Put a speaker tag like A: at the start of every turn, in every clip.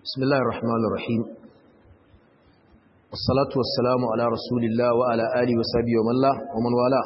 A: بسم الله الرحمن الرحيم والصلاة والسلام على رسول الله وعلى آله وصحبه ومن لا ومن والاه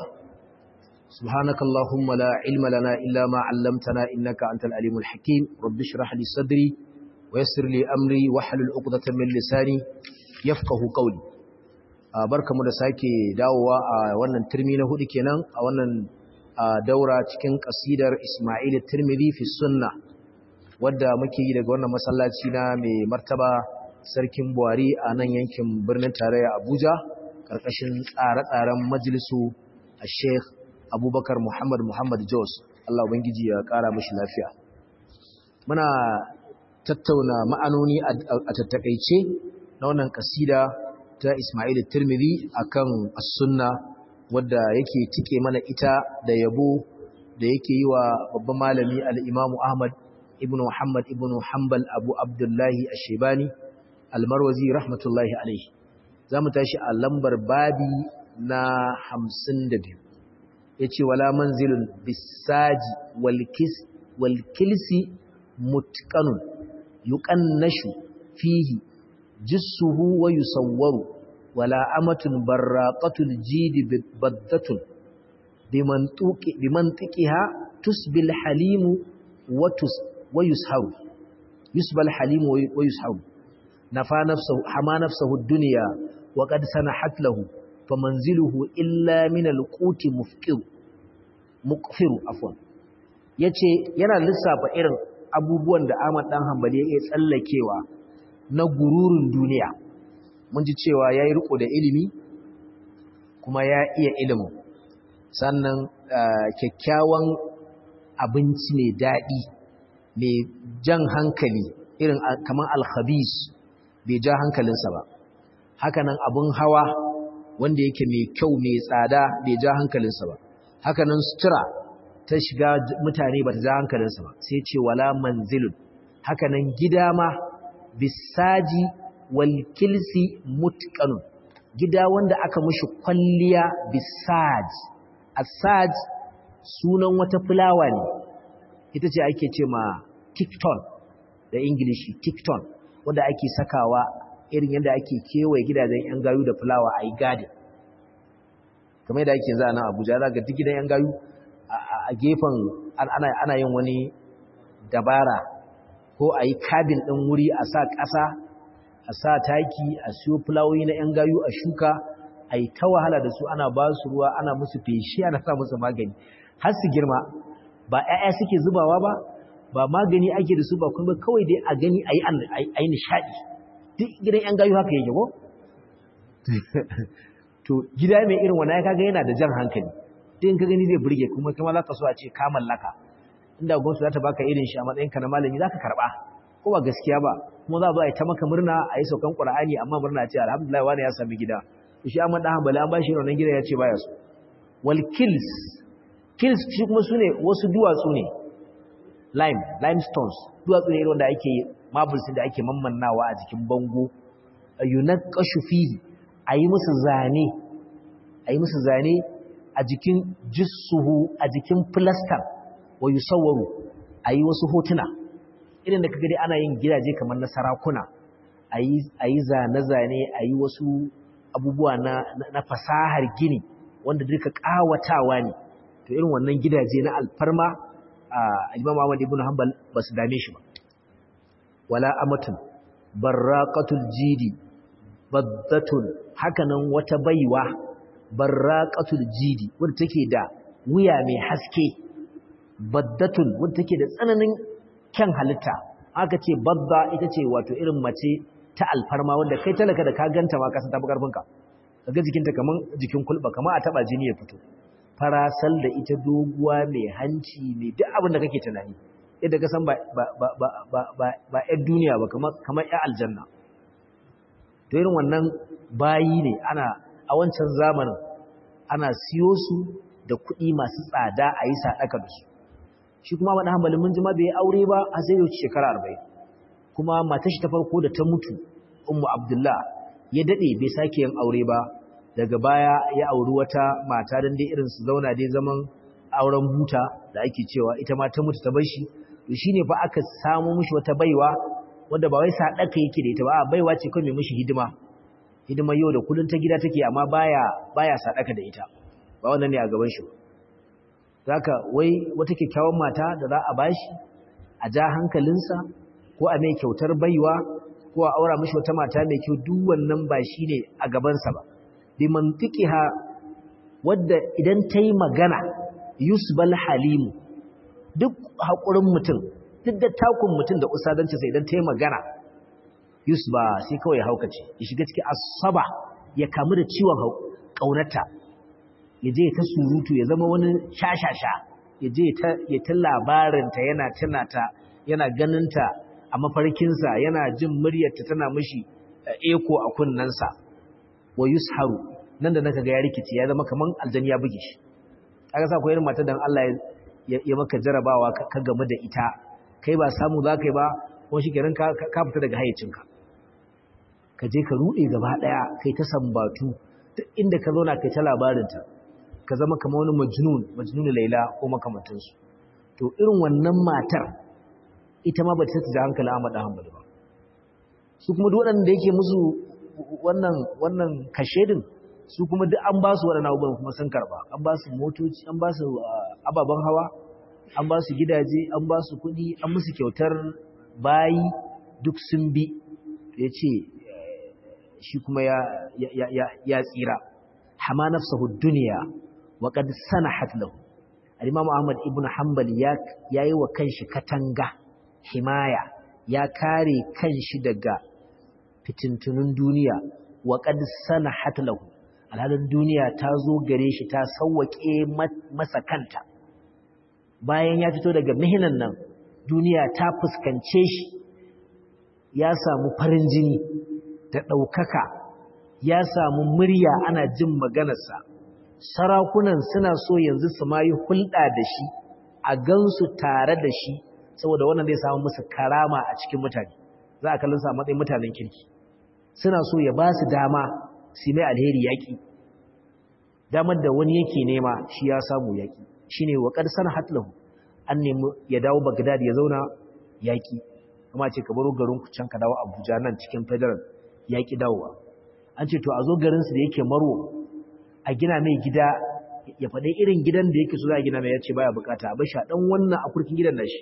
A: سبحانك اللهم لا علم لنا إلا ما علمتنا إنك أنت العليم الحكيم رب اشرح لي صدري ويسر لي أمري واحلل عقدة من لساني يفقه قولي barkamu da sake dawowa a wannan turmi na hudu kenan a wannan daura cikin kasidar Ismail Tirmidhi fi sunna wadda muke yi daga wannan masallaci na mai martaba sarkin Buhari a nan yankin birnin tarayya Abuja karkashin tsare-tsaren majalisu a Sheikh Abubakar Muhammad Muhammad Jos Allah ubangiji ya kara mishi lafiya muna tattauna ma'anoni a tattakaice na wannan kasida ta Ismail Tirmidhi akan as-sunna wadda yake tike mana ita da yabo da yake yi wa babban malami al-Imam Ahmad ibn Muhammad ibn Hanbal Abu Abdullahi Ash-Shaybani al-Marwazi rahmatullahi alayhi zamu tashi a lambar babi na 52 yace wala manzilun bisaji wal kis wal kilsi mutqanun yuqannashu fihi jissuhu wa yusawwaru wala amatun barraqatul jidi baddatun bimantuqi bimantiqiha tusbil halimu wa tus wa yusharu yusbal halimu wa yusharu nafa nafsuhu hama nafsuhu ad-dunya wa qad sanahat lahu famanziluhu illa min al-quti mufqir muqfiru afwan yace yana lissafa irin abubuwan da Ahmad dan Hanbali ya iya tsallakewa na gururin duniya mun ji cewa ya yi riko da ilimi kuma ya iya ilimin sannan kyakkyawan abinci mai daɗi mai jan hankali irin kamar alhabis bai ja hankalinsa ba hakanan abin hawa wanda yake mai kyau mai tsada bai ja hankalinsa ba hakanan sutura ta shiga mutane ba ta ja hankalinsa ba sai ce wala manzilun hakanan gida ma bisaji wal kilsi mutqanun gida wanda aka mushi kwalliya bisaj asaj sunan wata fulawa ne ita ce ake ce ma tikton da ingilishi tikton wanda ake sakawa irin yadda ake kewaye gidajen yan gayu da fulawa a yi gadin kamar yadda ake za a nan abuja za ga duk gidan yan gayu a gefen ana yin wani dabara ko a yi kabin ɗin wuri a sa ƙasa a sa taki a siyo fulawoyi na ‘yan gayu a shuka a yi ta wahala da su ana ba su ruwa ana musu feshi ana sa musu magani har su girma ba ‘ya'ya suke zubawa ba ba magani ake da su ba kuma kawai dai a gani a yi nishaɗi duk gidan ‘yan gayu haka yake ko? to gida mai irin wani ya kaga yana da jan hankali duk ka gani zai burge kuma kuma za ka so a ce ka mallaka inda gwamnati za ta baka irin shi a matsayinka na malami za ka karɓa ko ba gaskiya ba kuma za a zo a yi ta maka murna a yi saukan ƙura'ani amma murna ce alhamdulillah wani ya sami gida shi amma ɗan hambali an ba shi raunin gida ya ce baya su wal kills kills shi kuma su ne wasu duwatsu ne lime limestones duwatsu ne wanda ake marbles da ake mammannawa a jikin bango yunaqashu fihi a yi musu zane a yi musu zane a jikin jissuhu a jikin plaster wa yusawwaru ayi wasu hotuna irin da kaga dai ana yin gidaje kamar na sarakuna ayi ayi zane-zane ayi wasu abubuwa na na fasahar gini wanda duka kawatawa ne to irin wannan gidaje na alfarma Imam Ahmad ibn Hanbal ba su dame shi ba wala amatun barraqatul jidi baddatun hakanan wata baiwa barraqatul jidi wanda take da wuya mai haske baddatun wadda take da tsananin kyan halitta aka ce badda ita ce wato irin mace ta alfarma wanda kai talaka da ka ganta ma ka san tafi karfinka kaga jikinta kaman jikin kulba kaman a taba jini ya fito farasal da ita doguwa mai hanci mai duk abin da kake tunani yadda ka san ba ba ba ba ba ba ba ƴar duniya ba kamar kamar ƴar aljanna to irin wannan bayi ne ana a wancan zamanin ana siyo su da kuɗi masu tsada a yi sadaka da su shi kuma wani hanbalin mun jima bai aure ba a sai yau shekara arba'in kuma matar shi ta farko da ta mutu ummu abdullah ya dade bai sake yin aure ba daga baya ya auri wata mata dan dai irin su zauna dai zaman auren buta da ake cewa ita ma ta mutu ta bar shi to shine fa aka samu mishi wata baiwa wanda ba wai sadaka yake da ita ba baiwa ce kai mai mishi hidima hidima yau da kullun ta gida take amma baya baya sadaka da ita ba wannan ne a gaban shi zaka wai wata kyakkyawan mata da za a bashi a ja hankalinsa ko a mai kyautar baiwa ko a aura mishi wata mata mai kyau duk wannan ba shine a gabansa ba bi mantiqiha wadda idan ta yi magana yusbal halimu duk haƙurin mutum duk da takun mutum da usadanci sai idan ta yi magana yusba sai kawai haukace ya shiga cikin asaba ya kamu da ciwon ƙaunata ya je ta surutu ya zama wani shashasha ya je ya ta labarinta yana tunata yana ganinta a mafarkinsa yana jin muryarta tana mashi eko a kunnensa wa yusharu nan da naka ga ya rikici ya zama kaman aljani ya buge shi aka sa koyar mata dan Allah ya maka jarabawa ka game da ita kai ba samu za ka yi ba kuma shi kenan ka fita daga hayyacinka ka je ka ruɗe gaba ɗaya kai ta sambatu duk inda ka zauna kai ta labarinta ka zama kamar wani majnun majnun laila ko makamantansu to irin wannan matar ita ma ba ta ta hankali Ahmad Ahmad ba su kuma duk waɗanda yake musu wannan wannan kashedin su kuma duk an ba su waɗannan abubuwan kuma sun karɓa an ba su motoci an ba su ababen hawa an ba su gidaje an ba su kuɗi an musu kyautar bayi duk sun bi ya ce shi kuma ya tsira hama nafsahu duniya wa qad sanahat lahu al-imam ahmad ibn hanbal ya yayi wa kanshi katanga himaya ya kare kanshi daga fitintunun duniya wa qad sanahat lahu alhalin duniya ta zo gare shi ta sauwake masa kanta bayan ya fito daga mihinan nan duniya ta fuskance shi ya samu farin jini da ɗaukaka ya samu murya ana jin maganarsa sarakunan suna so yanzu su ma yi hulɗa da shi a gansu tare da shi saboda wannan zai samu musu karama a cikin mutane za a kallon sa matsayin mutanen kirki suna so ya ba su dama su mai alheri yaƙi damar da wani yake nema shi ya samu yaƙi shi ne wa ƙarsar hatlahu an nemi ya dawo bagdad ya zauna yaƙi kuma ce ka baro garin ku can ka dawo abuja nan cikin federal yaƙi dawowa an ce to a zo garinsu da yake marwo a gina mai gida ya faɗi irin gidan da yake so za a gina mai ya ce baya bukata a bashi a ɗan wannan akurkin gidan nashi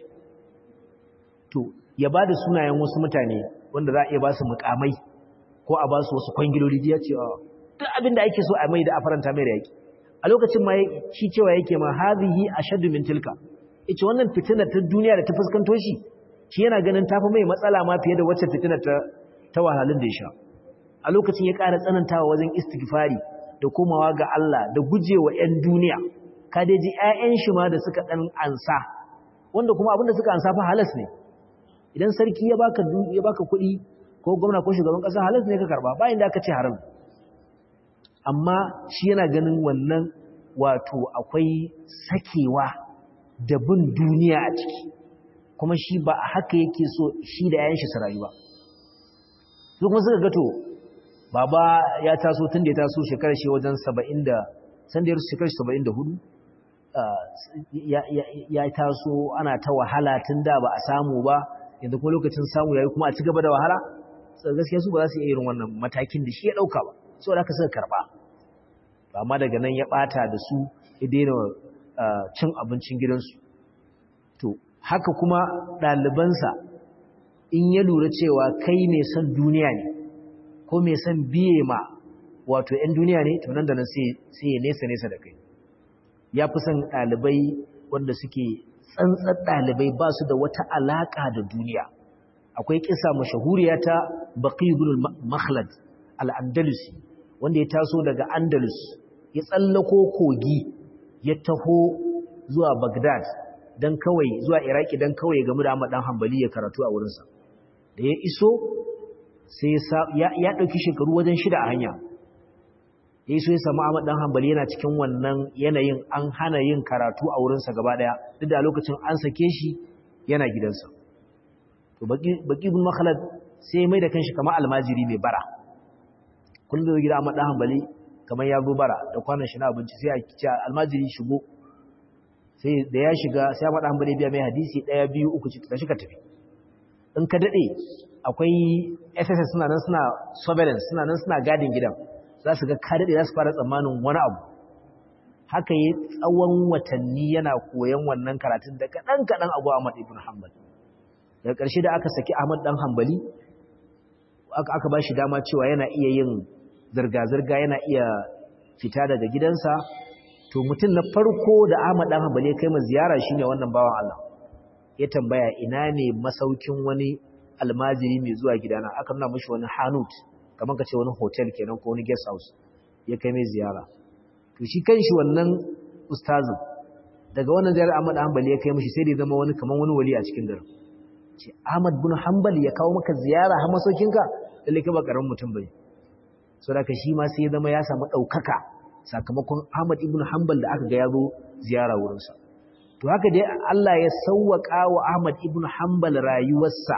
A: to ya ba da sunayen wasu mutane wanda za a iya ba su mukamai ko a ba su wasu kwangiloli ya ce duk abin da ake so a mai da a faranta mai da yake a lokacin ma shi cewa yake ma hazihi ashaddu min tilka ita wannan fitinar ta duniya da ta fuskanto shi shi yana ganin tafi mai matsala ma fiye da wacce fitinar ta ta wahalhalun da ya sha a lokacin ya ƙara tsanantawa wajen istighfari da komawa ga Allah da gujewa 'yan duniya ka dai ji 'ya'yan shi ma da suka dan ansa wanda kuma abin da suka ansa fa halas ne idan sarki ya baka ya baka kuɗi ko gwamna ko shugaban ƙasa halas ne ka karba bayan da aka ce haram amma shi yana ganin wannan wato akwai sakewa da bin duniya a ciki kuma shi ba a haka yake so shi da yayin shi su rayu ba su kuma suka gato baba ya taso tun da ya taso shekarar shi wajen 70 da san da ya shekarar 74 ya taso ana ta wahala tun da ba a samu ba yanzu kuma lokacin samu yayi kuma a ci gaba da wahala gaskiya su ba za su iya irin wannan matakin da shi ya dauka ba saboda haka suka karba amma daga nan ya bata da su ya daina cin abincin gidansu to haka kuma ɗalibansa in ya lura cewa kai mai son duniya ne ko mai son biye ma wato 'yan duniya ne to nan da nan sai ya nesa nesa da kai ya fi son ɗalibai wanda suke tsantsar ɗalibai ba su da wata alaƙa da duniya akwai kisa mashahuriya ta baqi ibn makhlad al-andalusi wanda ya taso daga andalus ya tsallako kogi ya taho zuwa bagdad don kawai zuwa iraki don kawai game da ahmad dan hanbali ya karatu a wurinsa da ya iso sai ya ɗauki shekaru wajen shida a hanya ya iso ya samu ahmad dan hanbali yana cikin wannan yanayin an hana yin karatu a wurinsa gaba ɗaya duk da lokacin an sake shi yana gidansa to baki bin makhalad sai mai da kanshi kamar almajiri mai bara kullum da gida ahmad dan hanbali kamar ya zo bara da kwanan shi na abinci sai a ce almajiri shigo sai da ya shiga sai ahmad dan hanbali biya mai hadisi ɗaya biyu uku ci tashi ka tafi in ka dade akwai SSS suna nan suna surveillance suna nan suna gadin gidan za su ga ka dade za su fara tsammanin wani abu haka yi tsawon watanni yana koyon wannan karatun da kaɗan kaɗan abu Ahmad ibn Hanbal daga ƙarshe da aka saki Ahmad dan Hanbali aka ba shi dama cewa yana iya yin zirga-zirga yana iya fita daga gidansa to mutum na farko da Ahmad dan Hanbali ya kai ma ziyara shine wannan bawan Allah ya tambaya ina ne masaukin wani almajiri mai zuwa gidana aka nuna mishi wani hanut kamar kace wani hotel kenan ko wani guest house ya kai mai ziyara to shi kanshi wannan ustazin daga wannan ziyarar Ahmad Hanbali ya kai mishi sai da ya zama wani kamar wani wali a cikin garin ce Ahmad bin Hanbali ya kawo maka ziyara har masaukinka lalle ka ba karamin mutum bane saboda shi ma sai ya zama ya samu daukaka sakamakon Ahmad ibn Hanbal da aka ga yazo ziyara wurin sa to haka dai Allah ya sawwaka wa Ahmad ibn Hanbal rayuwarsa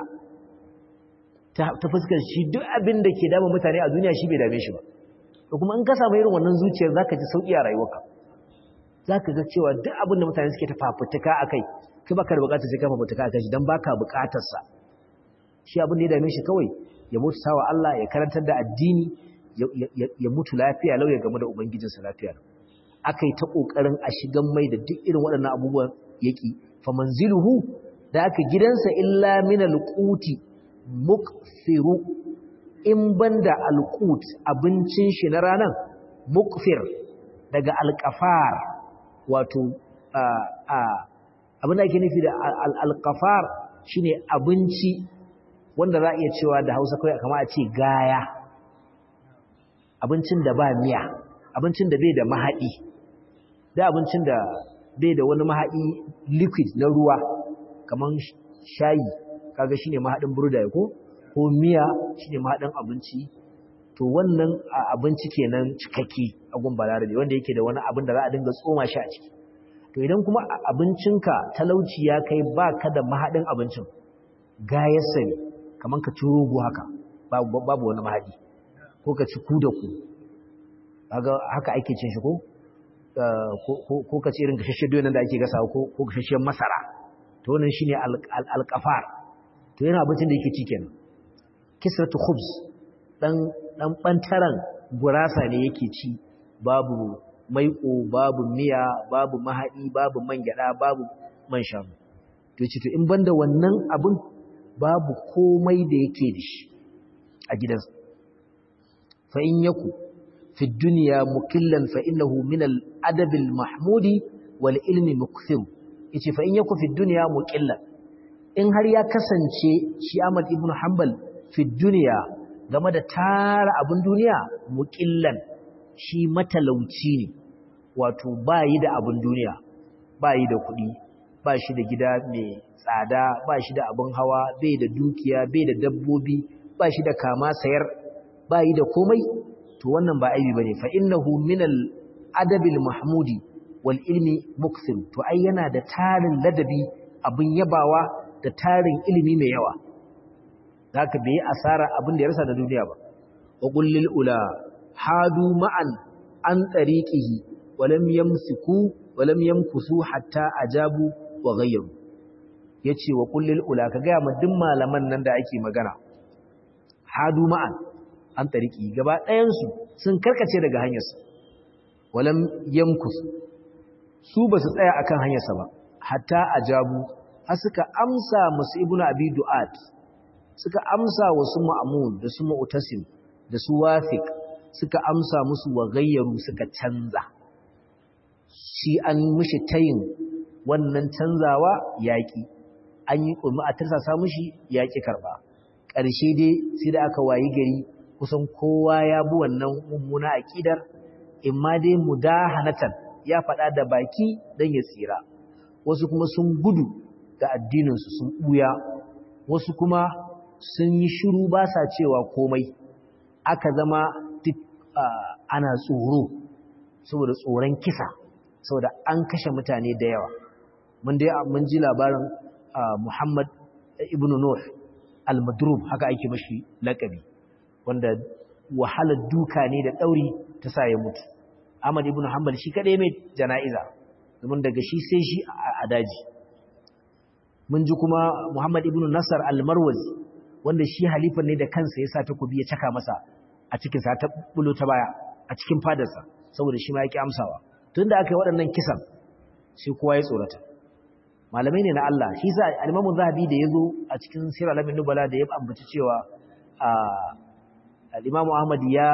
A: ta fuskar shi duk abin da ke dama mutane a duniya shi bai dame shi ba to kuma in ka samu irin wannan zuciyar zaka ji sauki a rayuwarka zaka ga cewa duk abin da mutane suke ta fafutuka akai kai baka da bukatar sai ka fafutuka akai shi dan baka bukatar sa shi abin da ya dame shi kawai ya mutu sawa Allah ya karantar da addini ya mutu lafiya lau ya game da ubangijinsa lafiya akai ta kokarin a shigan mai da duk irin waɗannan abubuwan yaki fa manziluhu da aka gidansa illa min alquti mukthiru in banda alqut abincin shi na ranan mukfir daga alqafar wato abin da ake nufi da alqafar shine abinci wanda za a iya cewa da Hausa kai kamar a ce gaya abincin da ba miya abincin da bai da mahadi da abincin da bai da wani mahadi liquid na ruwa kamar shayi kaga shine mahadin burda ko ko miya shine mahadin abinci to wannan abinci kenan cikakke a gun balarabe wanda yake da wani abin da za a dinga tsoma shi a ciki to idan kuma abincinka talauci ya kai baka da mahadin abincin gayarsa ne kamar ka ci rogo haka babu wani mahadi ko ka ci ku da ku haka ake cin shi ko ko ka ci irin gashashen doyon da ake gasa ko gashashen masara to wannan shine alqafar to yana abincin da yake ci kenan kisratu khubz dan dan bantaran gurasa ne yake ci babu maiƙo babu miya babu mahadi babu man gyada babu man shanu to yace to in banda wannan abin babu komai da yake da shi a gidansa fa in yaku fi dunya mukillan fa innahu min al adab al mahmudi wal ilmi mukthir yace fa in yaku fi dunya muqillan in har ya kasance shi Ahmad ibn Hanbal fi dunya game da tara abin duniya muqillan shi matalauci ne wato bayi da abin duniya bayi da kuɗi ba shi da gida mai tsada ba shi da abin hawa bai da dukiya bai da dabbobi ba shi da kama sayar bayi da komai to wannan ba aibi bane fa innahu min al adabil mahmudi wal ilmi mukthir to ai yana da tarin ladabi abin yabawa da tarin ilimi mai yawa zaka bai asara abin da ya rasa da duniya ba wa qul lil ula hadu ma'an an tariqihi walam yamsiku walam yamkusu hatta ajabu wa ghayyaru yace wa qul lil ula ka ga ma duk malaman nan da ake magana hadu ma'an an tariqi gaba ɗayan su sun karkace daga hanyarsa walam yamkus su ba su tsaya akan hanyarsa ba hatta ajabu har suka amsa musu ibnu abi du'at suka amsa wasu ma'mun da su mu'tasim da su wafiq suka amsa musu wa gayyaru suka canza shi an mishi tayin wannan canzawa yaƙi an yi ƙulmi a tarsasa mishi yaƙi karɓa ƙarshe dai sai da aka wayi gari kusan kowa ya bi wannan mummuna aƙidar imma dai mudahanatan ya faɗa da baki don ya tsira wasu kuma sun gudu da addininsu sun ɓuya wasu kuma sun yi shiru ba sa cewa komai aka zama duk ana tsoro saboda tsoron kisa saboda an kashe mutane da yawa mun dai mun ji labarin Muhammad ibn Nuh al-Madrub haka ake mashi lakabi wanda wahalar duka ne da dauri ta sa ya mutu Ahmad ibn Hanbal shi kadai mai jana'iza domin daga shi sai shi a daji mun ji kuma Muhammad ibn Nasar al-Marwazi wanda shi halifan ne da kansa ya sa takobi ya caka masa a cikin sa ta bulo ta baya a cikin fadarsa saboda shi ma yake amsawa tunda aka yi waɗannan kisan sai kowa ya tsorata malamai ne na Allah shi sa al-Imam Zahabi da yazo a cikin Sirr al-Alamin Nubala da ya ambaci cewa al-Imam Ahmad ya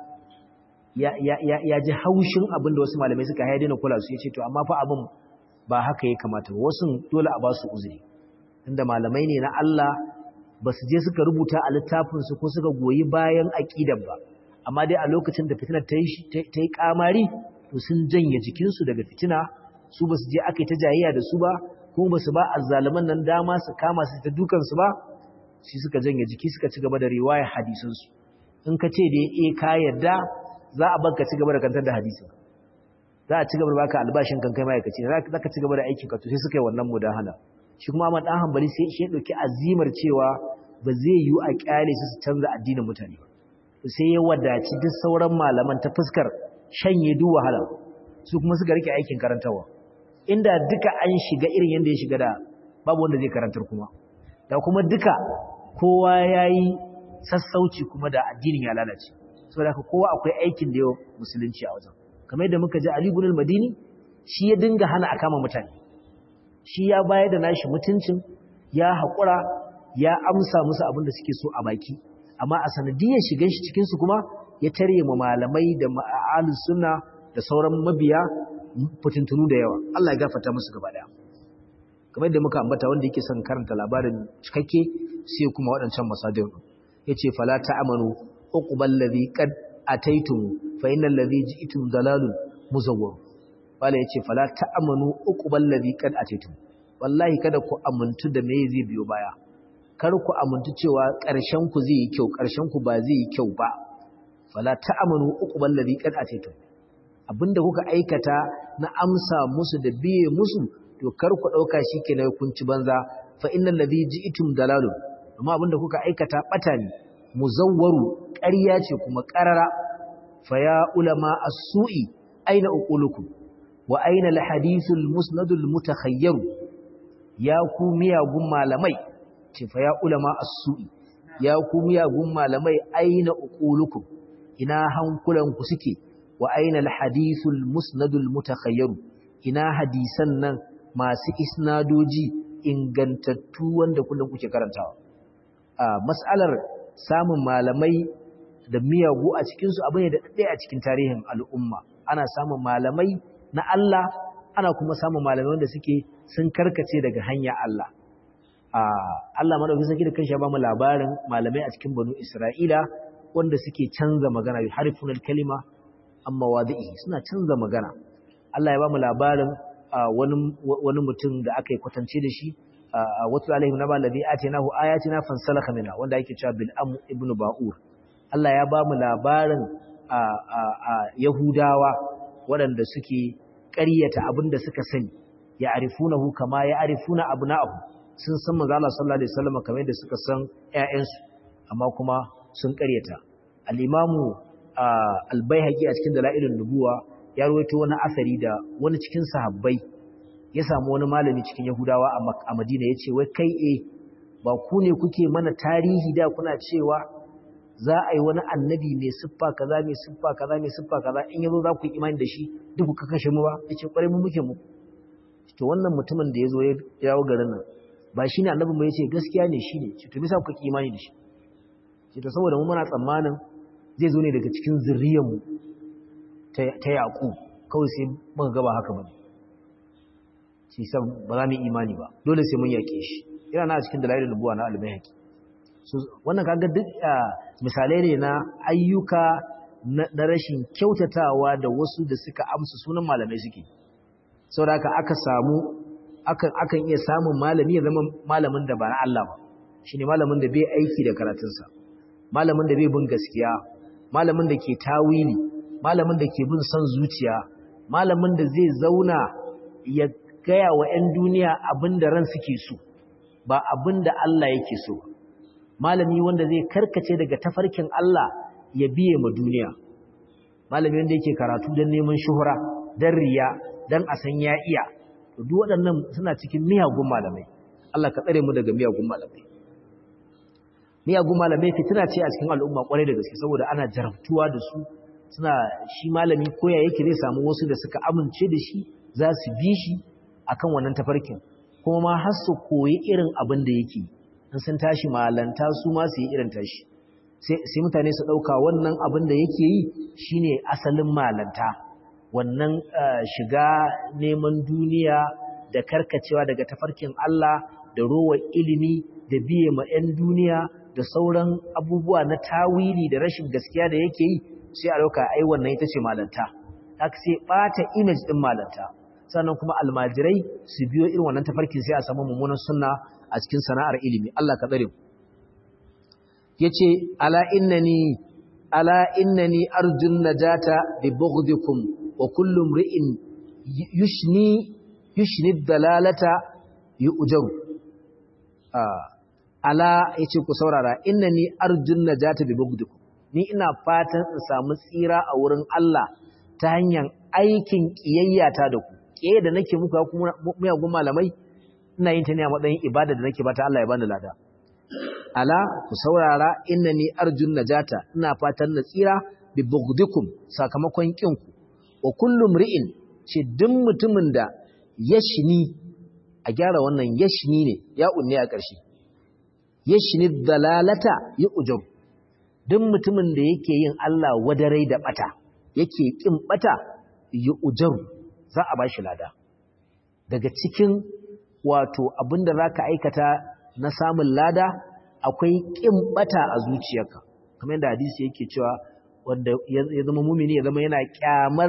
A: ya ji haushin abinda wasu malamai suka haide na kula su yace to amma fa abin ba haka ya kamata wasu dole a ba su uzuri inda malamai ne na Allah ba su je suka rubuta a littafinsu ko suka goyi bayan aƙidar ba amma dai a lokacin da fitinar ta yi ƙamari to sun janye jikinsu daga fitina su ba su je aka yi ta jayayya da su ba kuma ba su ba azzaluman nan dama su kama su ta dukansu ba shi suka janye jiki suka ci gaba da riwayar hadisansu in ka ce da ya ka yarda za a banka ci gaba da kantar da hadisin za a ci gaba da baka albashin kan kai ma'aikaci za ka ci gaba da aikin ka to sai suka yi wannan mudahana shi kuma Ahmad dan Hanbali sai shi ya dauki azimar cewa ba zai yi a kyale su su canza addinin mutane ba sai ya wadaci duk sauran malaman ta fuskar shanye duk wahala su kuma suka rike aikin karantawa inda duka an shiga irin yanda ya shiga da babu wanda zai karantar kuma da kuma duka kowa yayi sassauci kuma da addinin ya lalace saboda haka kowa akwai aikin da yau musulunci a wajen kamar yadda muka ji Ali ibn al-Madini shi ya dinga hana a kama mutane shi ya bayar da nashi mutuncin ya haƙura ya amsa musu abin da suke so a baki amma a sanadiyar shigan shi cikin su kuma ya tare ma malamai da ma'alus sunna da sauran mabiya fitintunu da yawa Allah ya gafarta musu gaba daya kamar yadda muka ambata wanda yake son karanta labarin cikakke sai kuma waɗancan masadir yace fala ta'amanu uqbal ladhi qad ataitum fa innal ladhi ji'tum dalalun muzawwar wala yace fala ta'amanu uqbal ladhi qad ataitum wallahi kada ku amuntu da me zai biyo baya kar ku amuntu cewa ƙarshen ku zai yi kyau ƙarshen ku ba zai yi kyau ba fala ta'amanu uqbal ladhi qad ataitum abinda kuka aikata na amsa musu da biye musu to kar ku dauka shikenan kun ci banza fa innal ladhi ji'tum dalalun amma abinda kuka aikata bata ne muzawwaru ƙarya ce kuma ƙarara fa ya ulama as-su'i aina uqulukum wa aina al-hadithul musnadul mutakhayyaru ya ku miyagun malamai ce fa ya ulama as-su'i ya ku miyagun malamai aina uqulukum ina hankulanku suke wa aina al-hadithul musnadul mutakhayyaru ina hadisan nan masu isnadoji ingantattu wanda kullum kuke karantawa a mas'alar samun malamai da miyagu a cikinsu abu ne da ɗaya a cikin tarihin al'umma ana samun malamai na Allah ana kuma samun malamai wanda suke sun karkace daga hanya Allah Allah madaukakin sarki da kanshi ya ba mu labarin malamai a cikin banu Isra'ila wanda suke canza magana bi harfunal kalima amma wadi'i suna canza magana Allah ya ba mu labarin wani wani mutum da aka yi kwatance da shi wato alaihim naba ladhi atainahu ayatina fansalakha minha wanda yake cewa bil am ibn ba'ur Allah ya ba mu labarin yahudawa waɗanda suke ƙaryata abinda suka sani ya arifunahu kama ya arifuna abna'ahu sun san manzo Allah sallallahu alaihi wasallam kamar yadda suka san ƴaƴansu amma kuma sun ƙaryata al-imamu al-baihaqi a cikin dalailun nubuwa ya rawaito wani asari da wani cikin sahabbai ya samu wani malami cikin Yahudawa a Madina ya ce, wai kai e, ba ku ne kuke mana tarihi da kuna cewa za a yi wani annabi mai siffa kaza mai siffa kaza mai siffa kaza in yazo za ku yi imani da shi duk ku kashe mu ba ya ce kwarai mu muke mu to wannan mutumin da ya zo ya yawo garin nan ba shi ne annabin ba ya ce gaskiya ne shi ne ce to bisa ku ki imani da shi ce to saboda mu muna tsammanin zai zo ne daga cikin zuriyarmu ta yaƙu kawai sai muka gaba haka bane shi san ba za mu imani ba dole sai mun yake shi ina na cikin dalailin nubuwa na albayhaqi so wannan kaga duk misalai ne na ayyuka na rashin kyautatawa da wasu da suka amsa sunan malamai suke saboda haka aka samu akan akan iya samun malami ya zama malamin da ba na Allah ba shine malamin da bai aiki da karatunsa malamin da bai bin gaskiya malamin da ke tawili malamin da ke bin son zuciya malamin da zai zauna ya gaya wa 'yan duniya abin da ran suke so ba abin da Allah yake so malami wanda zai karkace daga tafarkin Allah ya biye ma duniya malami wanda yake karatu don neman shuhura don riya don a san ya iya duk waɗannan suna cikin miyagun malamai Allah ka tsare mu daga miyagun malamai miyagun malamai fitina ce a cikin al'umma kwarai da gaske saboda ana jarabtuwa da su suna shi malami koya yake zai samu wasu da suka amince da shi za su bi shi akan wannan tafarkin kuma ma har su koyi irin abin da yake in sun tashi malanta su ma su yi irin tashi sai mutane su ɗauka wannan abin da yake yi shine asalin malanta wannan shiga neman duniya da karkacewa daga tafarkin Allah da rowa ilimi da biye ma 'yan duniya da sauran abubuwa na tawili da rashin gaskiya da yake yi sai a ɗauka ai wannan ita ce malanta haka sai ɓata image ɗin malanta sannan kuma almajirai su biyo irin wannan tafarkin sai a samu mummunan sunna a cikin sana'ar ilimi Allah ka tsare yace ala innani ala innani arjun najata bi bughdikum wa kullu mri'in yushni yushni dalalata yu'jaru ala yace ku saurara innani arjun najata bi bughdikum ni ina fatan in samu tsira a wurin Allah ta hanyar aikin kiyayyata da ku kiyaye da nake muku kuma muyagun malamai ina yin ta ne a matsayin ibada da nake bata Allah ya bani lada ala ku saurara innani arjun najata ina fatan na tsira bi bughdikum sakamakon kinku wa kullu mri'in ce duk mutumin da yashni a gyara wannan yashni ne ya unne a ƙarshe yashni dalalata ya ujub duk mutumin da yake yin Allah wadarai da bata yake kin bata ya ujub za a bashi lada daga cikin wato abinda zaka aikata na samun lada akwai kin bata a zuciyarka kamar yadda hadisi yake cewa wanda ya zama mumini ya zama yana kyamar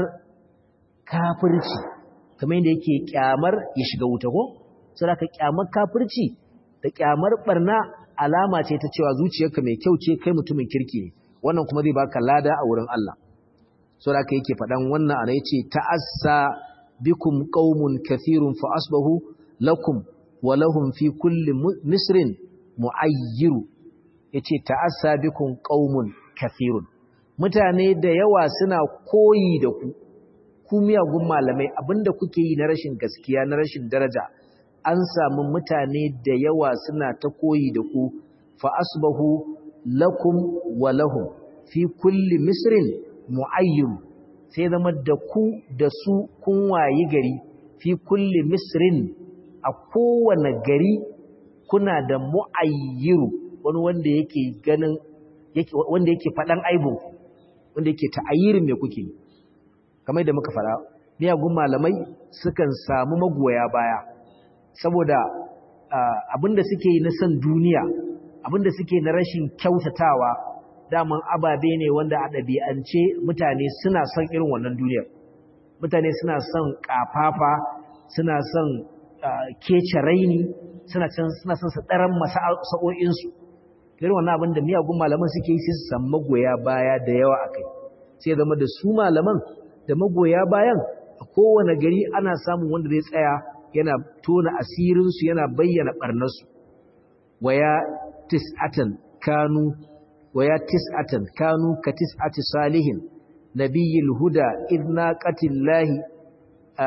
A: kafirci kamar yadda yake kyamar ya shiga wuta ko sai ka kyamar kafirci da kyamar barna alama ce ta cewa zuciyarka mai kyau ce kai mutumin kirki ne wannan kuma zai baka lada a wurin Allah so da yake faɗan wannan ana yace ta'assa bikum qaumun kathirun fa asbahu lakum wa lahum fi kulli misrin mu'ayyiru yace ta'assa bikum qaumun kathirun mutane da yawa suna koyi da ku ku miyagun malamai abinda kuke yi na rashin gaskiya na rashin daraja an samu mutane da yawa suna ta koyi da ku fa asbahu lakum wa lahum fi kulli misrin mu'ayyim sai zama da ku da su kun wayi gari fi kulli misrin a kowane gari kuna da mu'ayyiru wani wanda yake ganin wanda yake faɗan aibun wanda yake ta'ayyirin me kuke kamar da muka faɗa miyagun malamai sukan samu magoya baya saboda abinda suke yi na san duniya abinda suke na rashin kyautatawa daman ababe ne wanda a ɗabi'ance mutane suna son irin wannan duniyar mutane suna son ƙafafa suna son kece raini suna suna son su ɗaran masa'o'insu irin wannan abin da miyagun malaman suke yi sai su samu magoya baya da yawa a kai sai zama da su malaman da magoya bayan a kowane gari ana samun wanda zai tsaya yana tona asirinsu yana bayyana ɓarnarsu waya tis'atan kanu waya tis'atan kanu ka tis'ati salihin nabiyil huda idna qatillahi a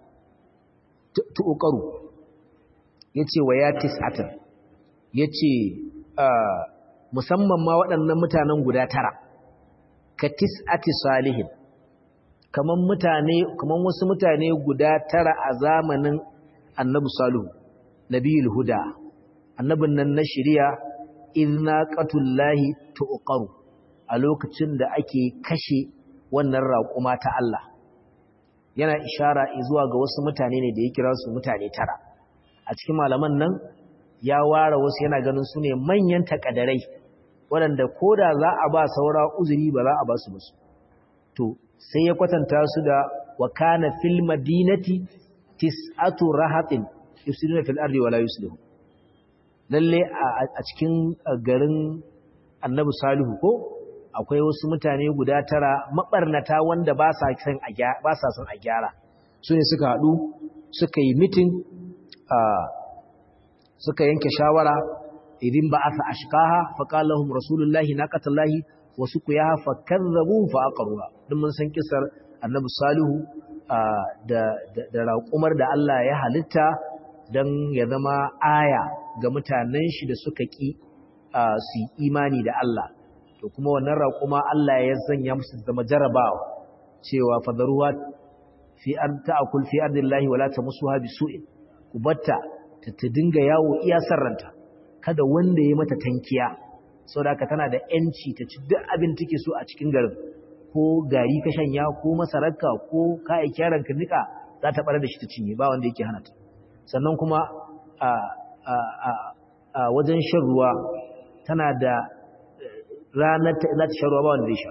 A: tuqaru yace waya tis'atan yace musamman ma waɗannan mutanen guda tara ka tis'ati salihin kaman mutane kaman wasu mutane guda tara a zamanin annabi salihu nabiyul huda annabin nan na shari'a idna qatullahi tuqaru a lokacin da ake kashe wannan raƙuma ta Allah yana ishara zuwa ga wasu mutane ne da ya kira su mutane tara a cikin malaman nan ya ware wasu yana ganin su ne manyan takadarai waɗanda ko da za a ba saura uzuri ba za a ba su musu to sai ya kwatanta su da wa kana fil madinati tis'atu rahatin yusiruna fil ardi wala yuslihu lalle a cikin garin annabi salihu ko akwai wasu mutane guda tara mabarnata wanda ba sa son a gyara ba sa son a gyara su ne suka haɗu suka yi mitin suka yanke shawara idin ba asa ashqaha fa qala lahum rasulullahi naqatallahi wa suqiyaha fa kazzabu fa aqruha duk mun san kisar annabi salihu da da raƙumar da Allah ya halitta dan ya zama aya ga mutanen shi da suka ki su imani da Allah to kuma wannan raƙuma Allah ya sanya musu zama jarabawa cewa fadaruwa fi an ta'kul fi ardillahi wala tamassuha bisu'in kubatta ta dinga yawo iya sarranta kada wanda ya mata tankiya saboda haka tana da yanci ta ci duk abin take so a cikin garin ko gari ka shanya ko masararka ko kai kyaran ka nika za ta bar da shi ta cinye ba wanda yake hana ta sannan kuma a a a wajen shan ruwa tana da ranar ta za ta shan ruwa ba wanda zai sha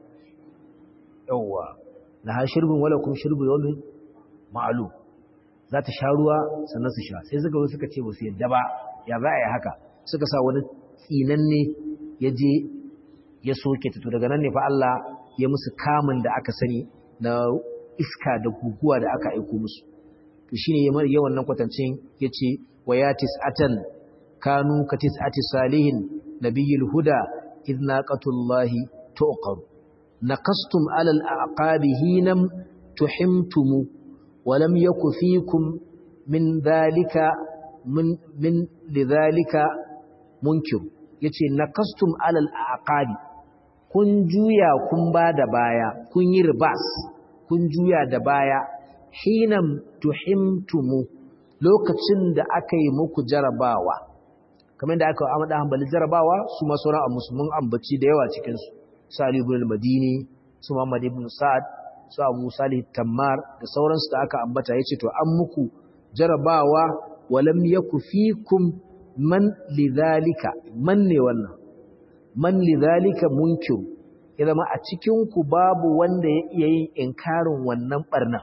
A: yawwa na ha shirbin wala kun shirbu yawmin ma'lum za ta sha ruwa sannan su sha sai suka suka ce ba su yadda ba ya za a yi haka suka sa wani tsinanne ya je ya soke ta to daga nan ne fa Allah ya musu kamun da aka sani na iska da guguwa da aka aiko musu to shine ya wannan kwatancin yace wayatis atan kanu katis ati salihin nabiyul huda idnaqatullahi tuqar naqastum alal aqabi hinam tuhimtumu ولم يك فيكم من ذلك من من لذلك منكر yace nakastum alal aqabi kun juya kun bada baya kun yi ribas kun juya da baya hinam tuhimtumu lokacin da aka yi muku jarabawa kamar da aka amada hanbali jarabawa su ma sauran musulmin ambaci da yawa cikin su Salih ibn al-Madini su Muhammad ibn Sa'ad su abu salih tammar da sauransu da aka ambata ya ce to an muku jarabawa walam yaku fikum man lidhalika man ne wannan man lidhalika munkir ya zama a cikin ku babu wanda ya iya yin inkarin wannan barna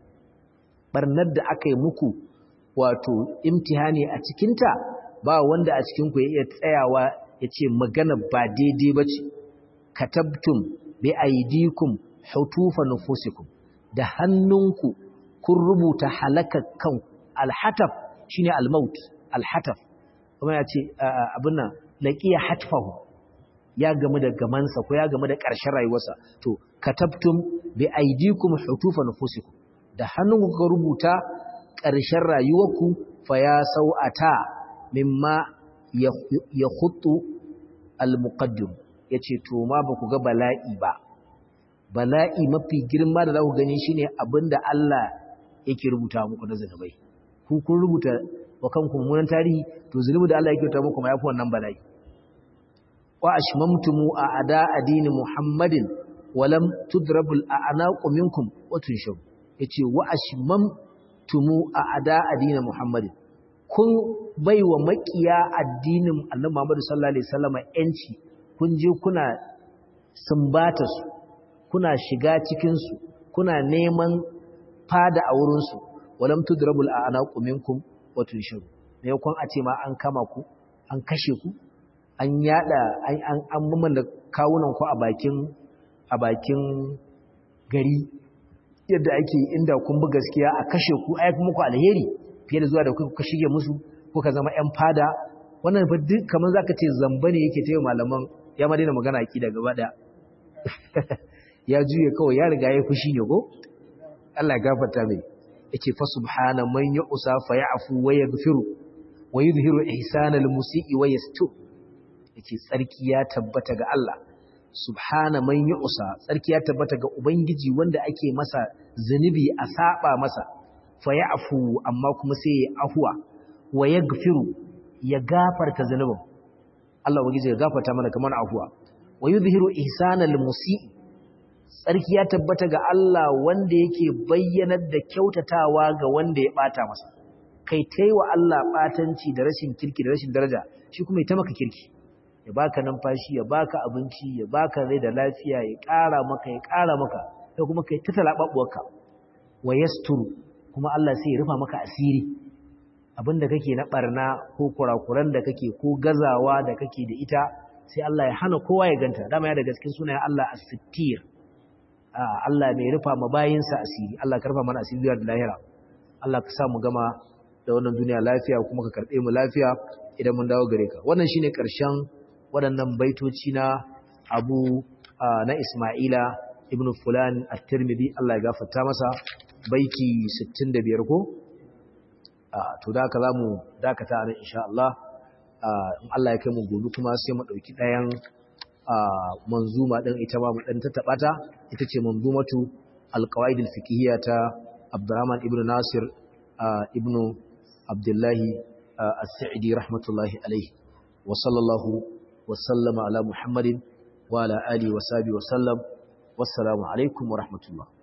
A: barnar da aka yi muku wato imtihani a cikinta ba wanda a cikin ku ya iya tsayawa ya ce magana ba daidai ba ce katabtum bi aidikum hutufa nufusikum da hannunku kun rubuta halakar kanku alhataf shine almaut alhataf kuma ya ce abin nan laqiya hatfahu ya gamu da gamansa ko ya gamu da ƙarshen rayuwarsa to katabtum bi aidikum hutufa nufusikum da hannunku ka rubuta ƙarshen rayuwarku fa ya sau'ata mimma ya khuttu almuqaddim yace to ma ba ku ga bala'i ba bala'i mafi girma da za ku gani shine abinda Allah yake rubuta muku na zanubai ku kun rubuta wa kanku mummunan tarihi to zunubi da Allah yake rubuta muku ma yafi wannan bala'i wa ashmamtumu a ada adini muhammadin walam tudrabul a'naqu minkum wa tunshaw yace wa ashmamtumu a ada adini muhammadin kun baiwa makiya addinin annabi Muhammad sallallahu alaihi wasallam yanci kun je kuna sumbata su kuna shiga cikinsu kuna neman fada a wurinsu walam tudrabul a'naqu minkum wa tunshiru ne kun a ce ma an kama ku an kashe ku an yada an an an mamalla kawunan ku a bakin a bakin gari yadda ake inda kun bi gaskiya a kashe ku ai muku alheri fiye da zuwa da kuka shige musu kuka zama ƴan fada wannan fa duk kaman zaka ce zamba ne yake tayi malaman ya ma daina magana akida gaba daya ya juye kawai ya riga ya fushi ne ko Allah ya gafarta mai yake fa subhana man yu'sa fa ya'fu wa yaghfiru wa yuzhiru ihsana al-musii wa yastur yake tsarki ya tabbata ga Allah subhana man yu'sa tsarki ya tabbata ga ubangiji wanda ake masa zunubi a saba masa fa ya'fu amma kuma sai ya afwa wa yaghfiru ya gafarta zunubin Allah ubangiji ya gafarta mana kamar afwa wa yuzhiru ihsana al-musii tsarki ya tabbata ga Allah wanda yake bayyanar da kyautatawa ga wanda ya bata masa kai taiwa Allah batanci da rashin kirki da rashin daraja shi kuma ya ta maka kirki ya baka numfashi ya baka abinci ya baka rai da lafiya ya ƙara maka ya ƙara maka sai kuma kai ta talababbuwarka wa yasturu kuma Allah sai ya rufa maka asiri abinda kake na barna ko kurakuran da kake ko gazawa da kake da ita sai Allah ya hana kowa ya ganta dama ya daga cikin sunayen Allah as-sittir Allah mai rufa ma bayinsa asiri Allah ka rufa mana asiri da lahira Allah ka sa mu gama da wannan duniya lafiya kuma ka karɓe mu lafiya idan mun dawo gare ka wannan shine ƙarshen waɗannan baitoci na Abu na Isma'ila ibn Fulan at-Tirmidhi Allah ya gafarta masa baiti 65 ko to da haka zamu dakata nan insha Allah in Allah ya kai mu gobe kuma sai mu dauki dayan manzuma din ita ma mu dan tattaba ta ita ce manzumatu alqawaid alfiqhiyya ta Abdurrahman ibn Nasir ibn Abdullah as-Sa'idi rahmatullahi alayhi wa sallallahu wa sallama ala Muhammadin wa ala alihi wa sahbihi wa sallam wassalamu alaikum wa rahmatullah